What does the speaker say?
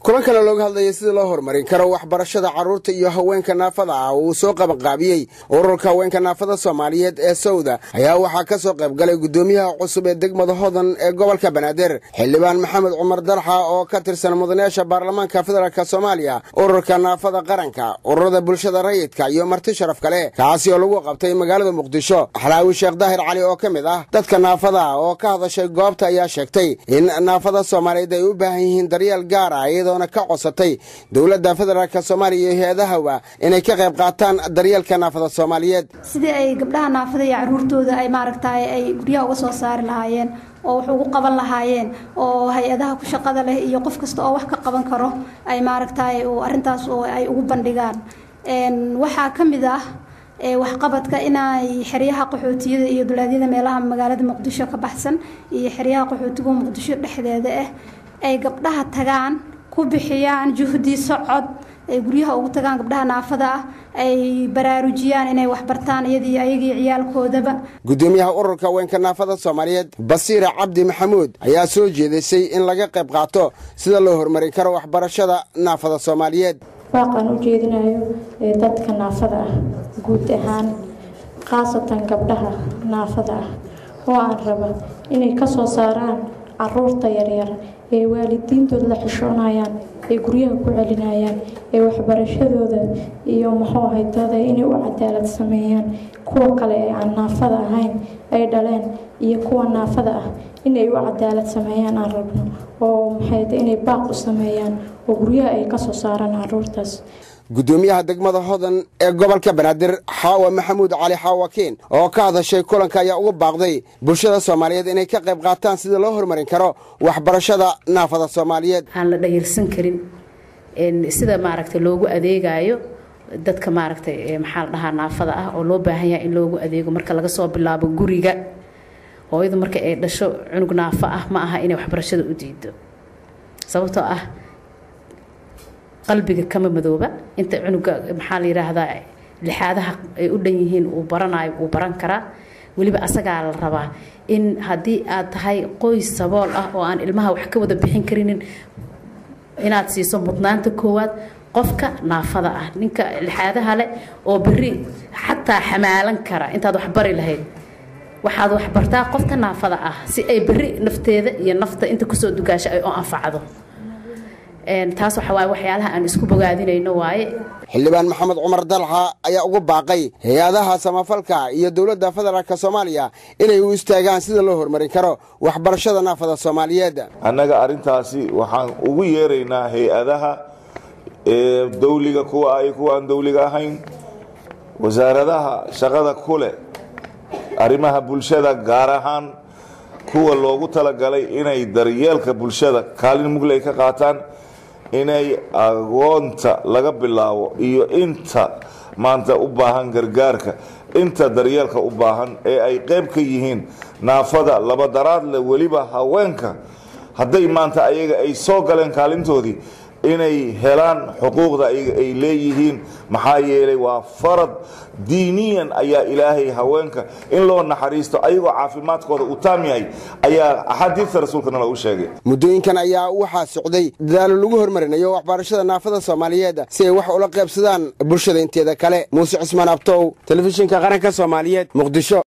kulankana looga hadlayay sidii loo horumarin karo waxbarashada carruurta iyo haweenka naafada ah uu soo qabanqaabiyey ururka haweenka naafada soomaaliyeed ee sawda ayaa waxaa ka soo qayb galay guddoomiyaha cusub ee degmada hodan ee gobolka banaadir xildhibaan maxamed cumar darxa oo ka tirsan mudanayaasha baarlamaanka federaalk soomaaliya ururka naafada qaranka ururada bulshada rayidka iyo marti sharaf kale kaasi oo lagu qabtay magaalada muqdisho xalaawi sheekh daahir cali oo ka mid ah dadka naafada ah oo ka hadashay goobta ayaa sheegtay in naafada soomaaliyeed ay u baahan yihiin daryeel gaar ah iyadoona ka codsatay dowladda federaalk soomaaliya iyo hay-adahawa inay ka qayb qaataan daryeelka naafada soomaaliyeed sidii ay gabdhaha naafada iyo caruurtooda ay maaragtay ay guryaha uga soo saari lahaayeen oo wax ugu qaban lahaayeen oo hay-adaha ku shaqada leh iyo qof kasta oo wax ka qaban karo ay maaragtay arrintaas ay ugu bandhigaan waxaa ka mid ah waxqabadka inay xeryaha qaxootiyada iyo dulaadyada meelaha magaalada muqdisho ka baxsan iyo xeryaha qaxootiga muqdisho dhexdeeda ah ay gabdhaha tagaan ku bixiyaan juhdi socod ay guryaha ugu tagaan gabdhaha naafada ah ay baraarujiyaan inay waxbartaan iyadii ayagii ciyaalkoodaba guddoomiyaha ururka haweenka naafada soomaaliyeed basiira cabdi maxamuud ayaa soo jeedisay in laga qayb qaato sida loo horumarin karo waxbarashada naafada soomaaliyeed waaqaan u jeedinayo ee dadka naafada ah guud ahaan khaasatan gabdhaha naafada ah oo aan raba inay ka soo saaraan caruurta yaryar ee waalidiintood la xishoonayaan ee guryaha ku celinayaan ee waxbarashadooda iyo muxuu ahaydooda inay u cadaalad sameeyaan kuwa kale ee aan naafada ahayn ay dhaleen iyo kuwa naafada ah inay u cadaalad sameeyaan aan rabno oo maxayde inay baaq u sameeyaan oo guryaha ay ka soo saaraan caruurtaas guddoomiyaha degmada hodan ee gobolka banaadir xaawa maxamuud cali xaawakiin oo ka hadashay kulanka ayaa uga baaqday bulshada soomaaliyeed inay ka qayb qaataan sidii loo horumarin karo waxbarashada naafada soomaaliyeed aan la dhayirsan karin sida maaragtay loogu adeegayo dadka maaragtay maxaa la dhahaa naafada ah oo loo baahan yahay in loogu adeego marka laga soo bilaabo guriga hooyadu marka ay dhasho cunug naafo ah ma aha inay waxbarashada u diido sababtoo ah qalbiga kama madooba inta cunuga maxaa la yidhaahdaa lixaadaha ay u dhan yihiin uu baranayo wuu baran karaa weliba asagaa la rabaa in haddii aad tahay qoys sabool ah oo aan ilmaha wax ka wada bixin karinin inaad siiso mudnaanta koowaad qofka naafada ah ninka lixaadaha leh oo beri xataa xamaalan kara intaad wax bari lahayd waxaad waxbartaa qofka naafada ah si ay beri nafteeda iyo nafta inta kusoo dugaasho ay u anfacdo taas waxa waaye waxyaalaha aan isku bogaadinayno waaye xildhibaan maxamed cumar dalxa ayaa ugu baaqay hay-adaha samafalka iyo dowladda federaalk soomaaliya inay u istaagaan sida loo horumarin karo waxbarashada naafada soomaaliyeed annaga arrintaasi waxaan ugu yeeraynaa hay-adaha ee dawliga kuwa ay kuwa aan dawliga ahayn wasaaradaha shaqada ku leh arrimaha bulshada gaar ahaan kuwa loogu talagalay inay daryeelka bulshada kaalin mugle ay ka qaataan inay agoonta laga bilaabo iyo inta maanta u baahan gargaarka inta daryeelka u baahan ee ay qayb ka yihiin naafada labadaraadle weliba haweenka hadday maanta ayaga ay soo galeen kaalintoodii inay helaan xuquuqda ayaga ay leeyihiin maxaa yeelay waa farad diiniyan ayaa ilaahay haweenka in loo naxariisto ayagoo caafimaadkooda uu taam yahay ayaa axaadiista rasuulkana lagu sheegay muddooyinkan ayaa waxaa socday dadaalo lagu horumarinayo waxbarashada naafada soomaaliyeed si ay wax ula qaybsadaan bulshada inteeda kale muuse cismaan abtow telefishinka qaranka soomaaliyeed muqdisho